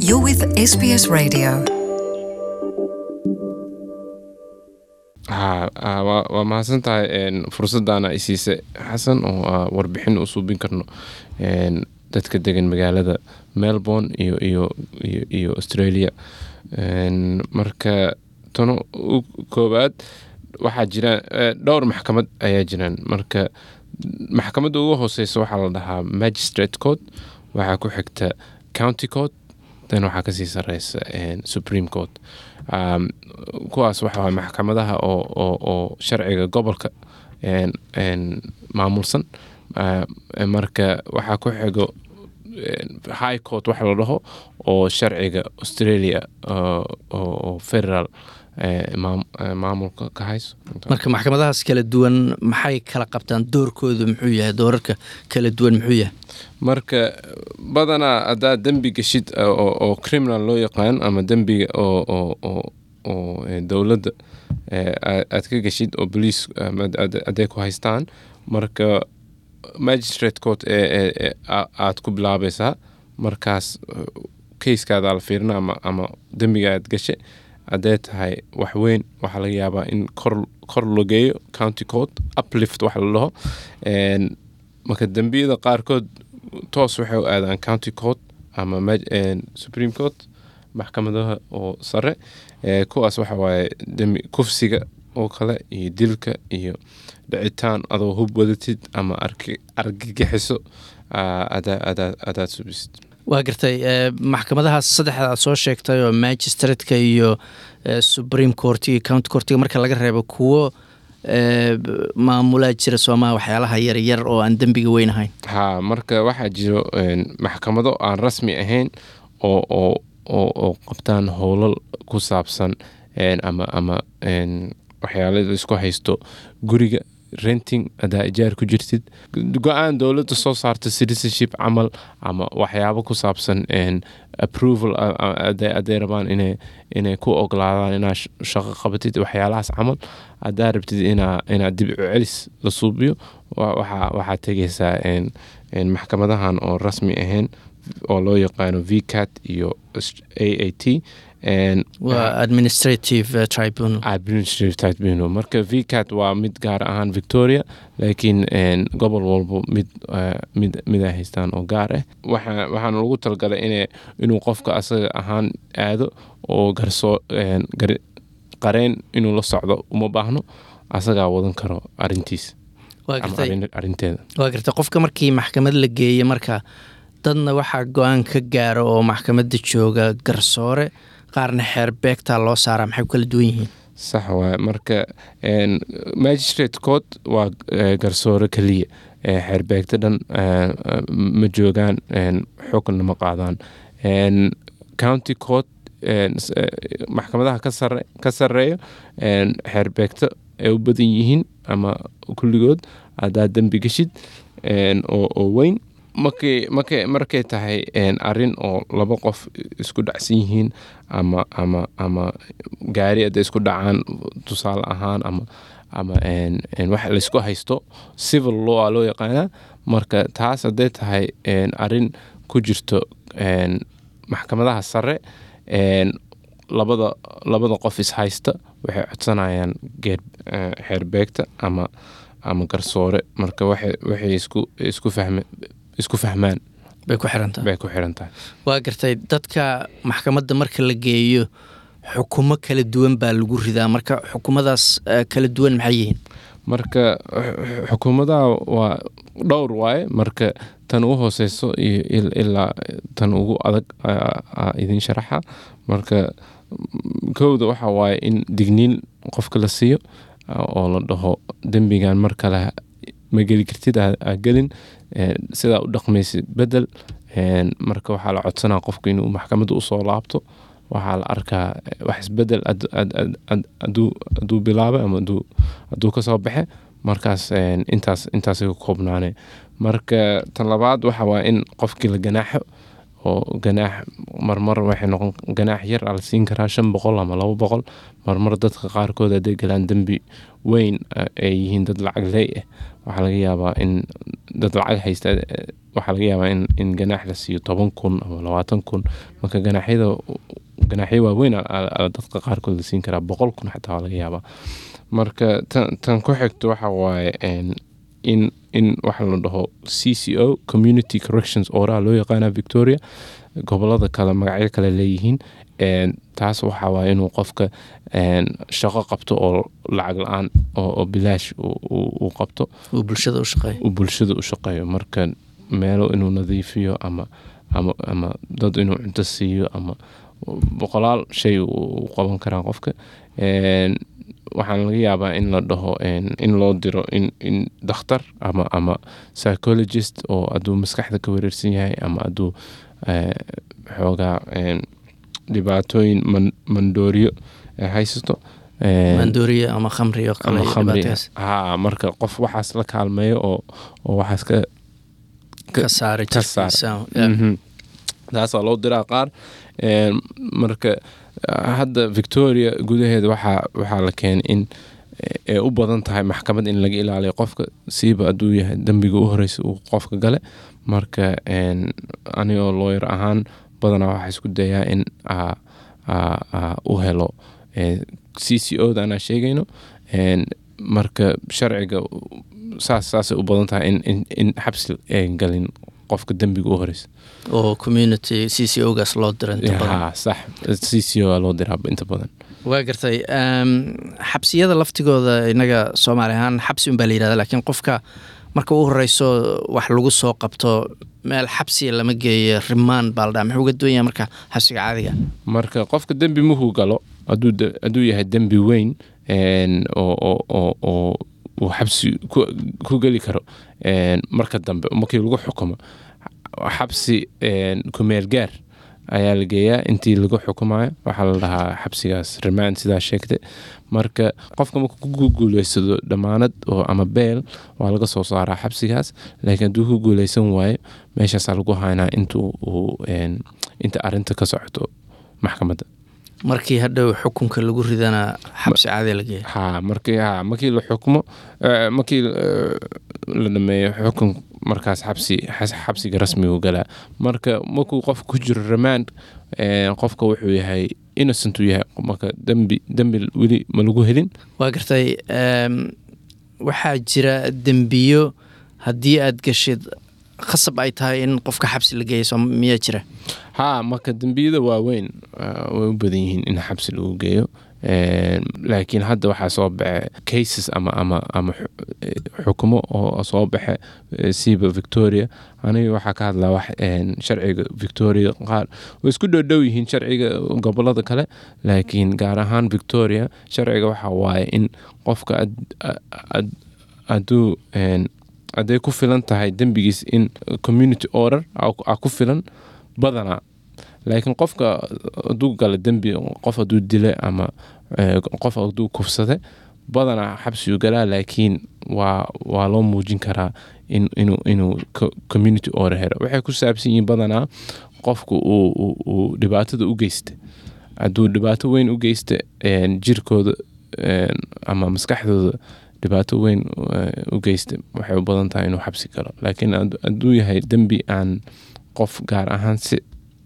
You're with SBS Radio. ha ha, waa waa mahadsan tahay een, fursaddaana i siisay xasan oo aa warbixin u suubin karno een, dadka degan magaalada melbourne iyo iyo iyo, iyo australia Een, marka tano u koowaad waxaa jira eh, dhowr maxkamad ayaa jiraan marka maxkamadda ugu hooseysa waxaa la dhahaa magistrate court waxaa ku xigta county court dan waxaa kasii sareysa een, supreme court um, kuwaas waxa waye maxkamadaha oo, oo, oo sharciga gobolka een, een, maamulsan Uh, marka waxaa ku xigo een, high court waxa la dhaho oo sharciga australia oo oo- oo federal eh, maam- eh, maamulka ka hayso marka maxkamadahaas kala duwan maxay kala qabtaan doorkoodu muxuu yahay doorarka kala duwan muxuu yahay marka badanaa haddaad dembi geshid uh, oo, oo criminal loo yaqaan ama dembiga oo, oo, oo, oo eh, dowladda eh, aa- aad ka geshid oo boliis aday ku haystaan marka magistrate court ee ee- ee aa- aad ku bilaabaysaa markaas kayskaada la fiirina ama, ama dembiga aad gashay haddee tahay wax weyn waxaa laga yaabaa in kor, kor loo geeyo county court uplift waxa la dhaho Een, marka dembiyada qaarkood toos waxay u aadaan county court ama mag- een, supreme court maxkamadaha oo sare ee, kuwaas waxa waaye dembi kufsiga oo kale iyo dilka iyo dhicitaan adoo hub wadatid ama arki- argagixiso aa, adaa- adaa- adaad subisid waa gartay eh, maxkamadahaas saddexda aad soo sheegtay oo magistratka iyo eh, supreme court iyo county courtiga marka laga reebo kuwo eh, b- maamulaa jira soomaha waxyaalaha yaryar oo aan dembiga weyn ahayn ha marka waxaa jiro een, maxkamado aan rasmi ahayn oo oo oo, oo qabtaan howlal ku saabsan een, ama ama een, waxyaala la isku haysto guriga renting hadaa ijaar ku jirtid go-aan dowladda soo saarta citizenship camal ama waxyaabo ku saabsan een, approval a- a- haday haday rabaan inay inay ku ogolaadaan inaa sh- shaqo qabatid waxyaalahaas camal hadaa rabtid inaa inaa dib u celis la suubiyo wa- waxaa waxaa tegaysaa een, een, maxkamadahan oo rasmi ahayn oo loo yaqaano vcat iyo a a t een, waa administrative eh, tribunal administrative tribunal marka vcat waa mid gaar ahaan victoria laakiin een, gobol walbo mid eh, mid mid ay haystaan oo gaar ah waxa waxaana lagu talagalay ina inuu qofka asaga ahaan aado oo garsoo een, gar- qareen inuu la socdo uma baahno asagaa wadan karo arintiis waa ama gartay arrin- arrinteeda waa gartay qofka markii maxkamad la geeya marka dadna waxaa go-aan ka gaara oo maxkamadda jooga garsoore qaarna xeer beegtaa loo saaraa maxay ku kala duwan yihiin sax waay marka een, magistrate court waa eh, garsoore keliya Eh, xeerbeegta dhan eh, eh, ma joogaan een, xukunna ma qaadaan Een, county court een, s- eh, maxkamadaha ka sare ka sareeyo een, xeerbeegta ay u badan yihiin ama kulligood haddaad dembi geshid een, oo, oo weyn markay markay markay tahay een, arrin oo laba qof isku dhacsan yihiin ama ama ama gaari hadday isku dhacaan tusaale ahaan ama ama een, een, wax laysku haysto civil law aa loo yaqaanaa marka taas hadday tahay een, arrin ku jirto een, maxkamadaha sare een, labada labada qof is haysta waxay codsanayaan geer eh, xeerbeegta ama ama garsoore marka waxay waxay isku isku fahme isku fahmaan bay ku xirantahay bay ku xiran tahay waa gartay dadka maxkamadda marka la geeyo xukumo kala duwan baa lagu ridaa marka xukumadaas eh, kala duwan maxay yihiin marka xu- xukuumadaha waa dhowr waaye marka tan ugu hooseyso iyo il- ilaa tan ugu adag aa- aa idin sharaxa marka mm, kowda waxa waaye in digniin qofka la siiyo aa- oo la dhaho dembigan mar kale ma geli kartid ha ha gelin Een, sidaa u dhaqmaysid bedel Een, marka waxaa la codsanaa qofku inuu maxkamadda usoo laabto waxaa la arkaa eh, wax isbedel had- had- had- had- hadduu hadduu bilaabay ama hadduu hadduu kasoo baxe markaas een, intaas intaasay ku koobnaane marka tan labaad waxa waa in qofkii la ganaaxo oo ganaax marmar waxay noqon ganaax yar aa la siin karaa shan boqol ama labo boqol marmar dadka qaarkood hadday galaan dembi weyn eh, ay yihiin dad lacag leey ah waxaa laga yaabaa in dad lacag haysta eh, waxaa laga yaabaa in, in ganaax la siiyo toban kun ama labaatan kun marka ganaaxyada ganaaxyo waaweyn aa- aa- aa dadka qaarkood la siin karaa boqol kun xataa waa laga yaabaa marka tan, tan ku xigto waxa waaye een, in in waxa la dhaho c c o community corrections oraha loo yaqaana victoria gobolada kale magacyo kale leeyihiin een, taas waxa waaye inuu qofka een, shaqo qabto oo lacag la-aan oo, oo bilaash uu- uu uu qabto uu bulshada u shaqeeyo uu bulshada u shaqeeyo marka meelo inuu nadiifiyo ama ama ama dad inuu cunto siiyo ama boqolaal shay uu uu qaban karaa qofka Een, waxaan laga yaabaa in la dhaho een, in loo diro in, in dakhtar ama ama psychologist oo hadduu maskaxda ka wareersan yahay ama hadduu eh, xoogaa een, dhibaatooyin man, mandooriyo eh, haysato Een, maandooriye ama khamri oo kale ama iyo khamri dhibaatadaas ha marka qof waxaas la kaalmeeyo oo oo waxaas ka ka saara ka saara. jirkiisa Yeah. Mhm. taasaa loo diraa qaar Een, marka ah, hadda victoria gudaheeda waxaa waxaa la keenay in ay u badan tahay maxkamad in laga ilaaliyo qofka siiba hadduu yahay dembiga u horeysa uu qofka gale marka een, anigoo lawyer ahaan badanaa waxaa isku dayaa in aa- aa- aa u helo c c o da anaa sheegayno Een, marka sharciga saas saasay u badan tahay in, in, in xabsi ay galin qofka dembiga u horeysa oo community c c o gaas loo dira inta badan ha sax c c o loo diraa inta badan waa gartay Em, xabsiyada laftigooda inaga soomaali ahaan xabsi unbaa la yidhahda laakiin qofka marka u horeyso wax lagu soo qabto meel xabsiya lama geeyo rimaan baa la dhaha muxuu uga duwan yahay marka xabsiga caadiga marka qofka dembi muhuu galo hadduu de- hadduu yahay dembi weyn een, oo oo- oo oo uu xabsi ku- ku geli karo een, marka dambe markii lagu xukumo xabsi een, kumeel gaar ayaa la geeyaa intii lagu xukumayo waxaa la dhahaa xabsigaas remand sidaa sheegtay marka qofka marka ku guuleysado dhammaanad oo ama beel waa laga soo saaraa xabsigaas laakiin hadduu ku guuleysan waayo meeshaasaa lagu haynaa inta uu een, inta arinta ka socoto maxkamadda markii hadhow xukunka lagu ridana xabsi caadiya la geeyo ha markii ha markii la xukumo eh, markii eh, la dhameeyo xukun markaas xabsi xas- xabsiga rasmigu galaa marka markuu qofka ku jiro remand eh, qofka wuxuu yahay innocent uu yahay marka dembi dembi weli ma lagu helin waa gartay em, waxaa jira dembiyo haddii aad gashid khasab ay tahay in qofka xabsi la geeyo soo miyaa jira ha marka dembiyada waaweyn ah, way u badan yihiin in xabsi lagu geeyo Een, laakiin hadda waxaa soo baxe cases ama ama ama xu- eh, xukumo oo soo baxe eh, siiba victoria aniga waxaa ka hadlaa wax een, sharciga victoria qaar way isku dhowdhow yihiin sharciga gobolada kale laakiin gaar ahaan victoria sharciga waxa waaye in qofka ad- ad- hadduu een, hadday ku filan tahay dembigiis in community order aa ku- aa ku filan badanaa laakiin qofka hadduu gala dembi qof hadduu dila ama eh, qof hadduu kufsade badanaa xabsigu galaa laakiin waa waa loo muujin karaa in, inuu inuu co- community order helo waxay ku saabsan yihiin badanaa qofku uu, uu, uu dhibaatada u geysta hadduu dhibaato weyn u geysta een, jirkooda een, ama maskaxdooda dhibaato weyn eh, u geysta waxay u badan tahay inuu xabsi galo laakiin hadd- hadduu yahay dembi aan qof gaar ahaan si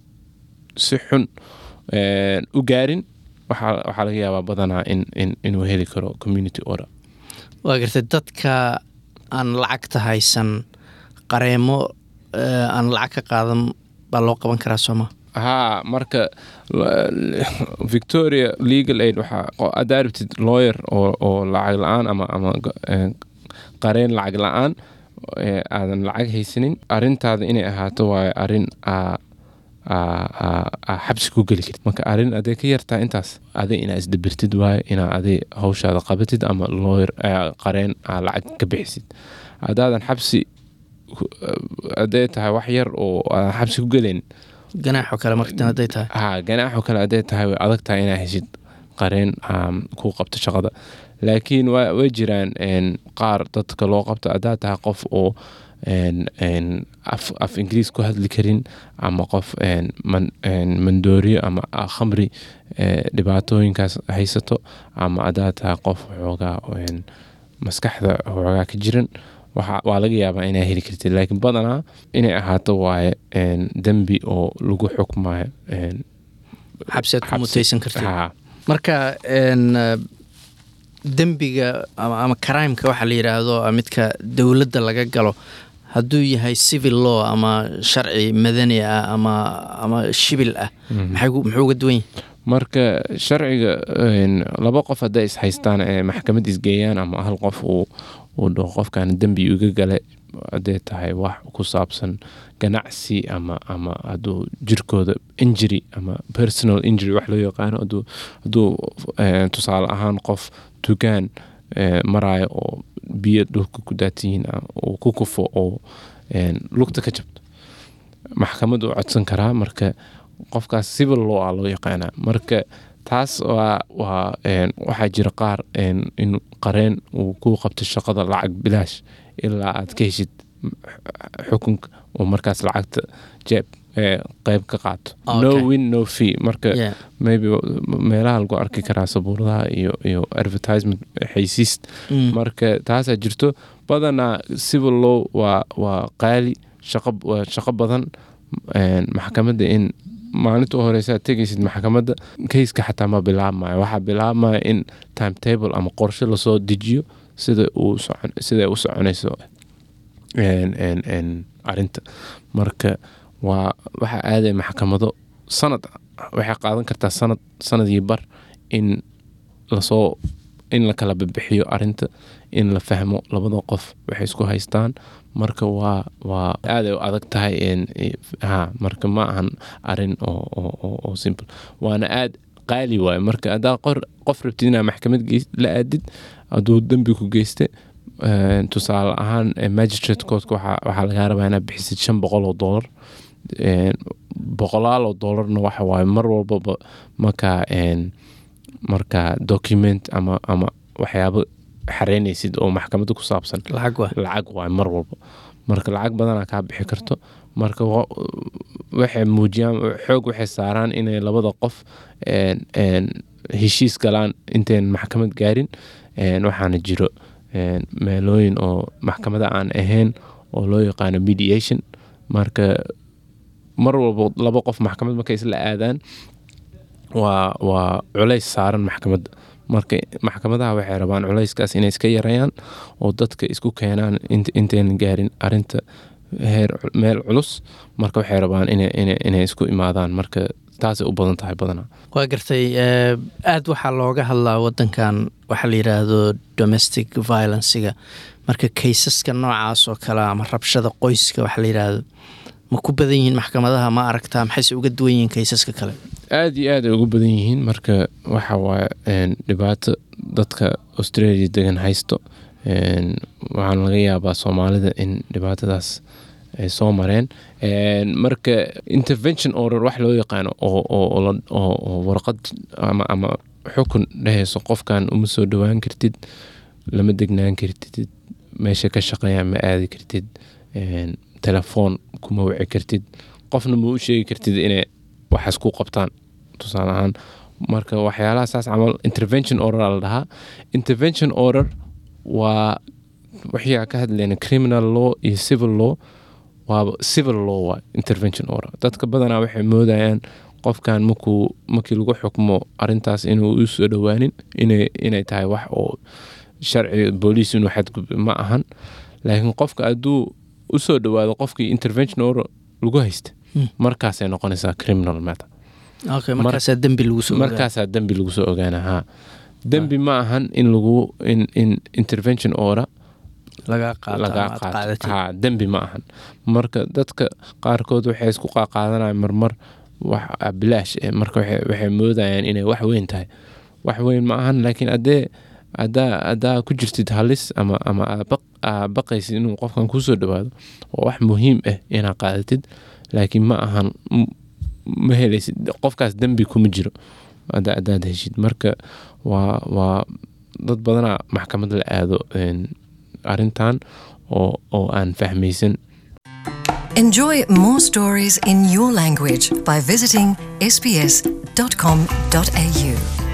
si xun een, u gaarin waxaa waxaa laga yaabaa badanaa in, in, inuu heli karo community order waa gartay dadka aan lacagta haysan qareemo eh, aan lacag ka qaadan baa loo qaban karaa sooma haa marka la- victoria legal aid waxaa oo aad arabtid lawyer oo, oo lacag la-aan ama ama eh, qareen lacag la-aan eh, aadan lacag haysanin arintaada inay ahaato waayo arin aa aa- aa- aa xabsi ku geli karid marka arin aday ka yartaa intaas aday inaa isdabirtid waayo inaa aday hawshaada qabatid ama lawyer eh, qareen aa lacag ka bixisid haddaadan xabsi ku- eh, hadday tahay wax yar oo aadan xabsi ku gelayn ganaaxoo kale markan hadday tahay ha ganaaxoo kale hadday tahay way adag tahay inaa heshid qareen um, ku qabto shaqada laakiin waa way jiraan een, qaar dadka loo qabto haddaa tahay qof oo een, een, af, af ingiriis ku hadli karin ama qof een, man, een, mandooriyo ama ah, khamri eh, dhibaatooyinkaas haysato ama haddaa tahay qof xoogaa een, maskaxda xoogaa ka jiran waxa- waa laga yaabaa inaa heli kartid laakiin badanaa inay ahaato waaye een, dembi oo lagu xukmayo een, xabsi aad ku xabsi. mutaysan kartid Haa. marka een, eh, dembiga ama, ama crimeka waxaa la yidhaahdo ah, midka dowladda laga galo hadduu yahay civil law ama sharci madani ah ama ama shibil ah maxay gu- muxuu uga duwan yahay marka sharciga een, laba qof hadday is haystaan ee maxkamad isgeeyaan ama hal qof uu uu dhaho qofkan dembi iga gale hadday tahay wax ku saabsan ganacsi ama ama hadduu jirkooda injury ama personal injury wax loo yaqaano hadduu hadduu eh, tusaale ahaan qof tukaan eh, maraayo oo biyo dhulka ku daatiyiin uu ku kufo oo een, lugta ka jabto maxkamad uu codsan karaa marka qofkaas civil law a loo yaqaanaa marka taas waa waa een, waxaa jira qaar een, in qareen uu ku qabto shaqada lacag bilaash ilaa aad ka heshid xukunka oo markaas lacagta jeeb ee, qeyb ka qaato Okay. no win no fee marka Yeah. maybe meelaha lagu arki karaa sabuuradaha iyo iyo advertisement xaysiis Mm. marka taasaa jirto badanaa civil law waa waa qaali shaqo waa shaqo badan een, maxkamadda in maalinta u horeysa aad tegaysid maxkamadda kayska xataa ma bilaabmayo waxaa bilaabmaya in timetable ama qorshe lasoo dejiyo sida uu socon sida ay u soconayso een, een, een, arinta marka waa waxaa aaday maxkamado sanad waxay qaadan kartaa sanad sanad iyo bar in lasoo in la kala bibixiyo arinta in la fahmo labada qof waxay isku haystaan marka waa waa aaday u adag tahay een, i- ha marka ma ahan arin oo, oo, oo, oo simple waana aad qaali waaye marka haddaa qor qof rabtid inaa maxkamad geys- la aadid hadduu dembi ku geyste een, tusaale ahaan ee, magistrate courtka waxaa waxaa lagaa rabaa inaad bixisid shan boqol oo dollar een, boqolaal oo dollarna waxa waaye mar walbaba markaa een, markaa document ama ama waxyaabo xareynaysid oo maxkamadda ku saabsan lacag waa lacag waay mar walba marka lacag badanaa kaa bixi karto marka wa- waxay muujiyaan xoog waxay saaraan inay labada qof een, een, heshiis galaan intayn maxkamad gaarin een, waxaana jiro een, meelooyin oo maxkamada aan ahayn oo loo yaqaano mediation marka mar walba laba qof maxkamad markay isla aadaan waa waa culays saaran maxkamadda marka maxkamadaha waxay rabaan culayskaas inay iska yarayaan oo dadka isku keenaan int- intaynan gaarin arinta heer meel culus marka waxay rabaan inay inay inay isku imaadaan marka taasay u badan tahay badanaa waa gartay eh, aad waxaa looga hadlaa wadankan waxaa la yidhaahdo domestic violencega marka kaysaska noocaas oo kale ama rabshada qoyska waxaa la yidhaahdo ma ku badan yihiin maxkamadaha ma aragtaa maxayse uga duwan yihiin kaysaska kale aada iyo aad ay ugu badan yihiin marka waxa waaye een, dhibaato dadka australia degan haysto een, waxaana laga yaabaa soomaalida in dhibaatadaas ay soo mareen Een, marka intervention order wax loo yaqaano oo oo- oo la- oo- oo warqad ama ama xukun dhehayso qofkan uma soo dhowaan kartid lama degnaan kartid meesha ka shaqeeya ma aadi kartid een, telefoon kuma wici kartid qofna ma u sheegi kartid inay waxaas ku qabtaan tusaale ahaan marka waxyaalaha saas camal intervention order aa la dhahaa intervention order waa wixii aan ka hadlayna criminal law iyo civil law waaba civil law waa intervention order dadka badanaa waxay moodayaan qofkan markuu markii lagu xukmo arintaas inuu u soo dhowaanin inay inay tahay wax oo sharci booliis inuu xadgudbo ma ahan laakiin qofka hadduu u soo dhowaado qofkii intervention order lagu haysta Hmm. markaasay noqonaysaa criminal matter okay markaasaa dembi lagu soo ogaa. markaasaa dembi lagu soo ogaana ha dembi ma ahan in lagu in, in intervention order laga qaato lagaa ama aad qaato qaadatid. ha dembi ma ahan marka dadka qaarkood waxay isku qaaqaadanayaan marmar wax ah, bilaash eh, marka waxay waxay moodayaan inay wax weyn tahay wax weyn ma ahan laakiin haddee haddaa haddaa ku jirtid halis ama ama aad baq- aad baqaysid inuu qofkan kusoo dhowaado waa wax muhiim ah inaad qaadatid laakiin ma ahan m- ma helaysid qofkaas dembi kuma jiro hadda haddaad heshid marka waa waa dad badanaa maxkamad la aado een, arrintan oo oo aan fahmaysan Enjoy more stories in your language by visiting sbs.com.au.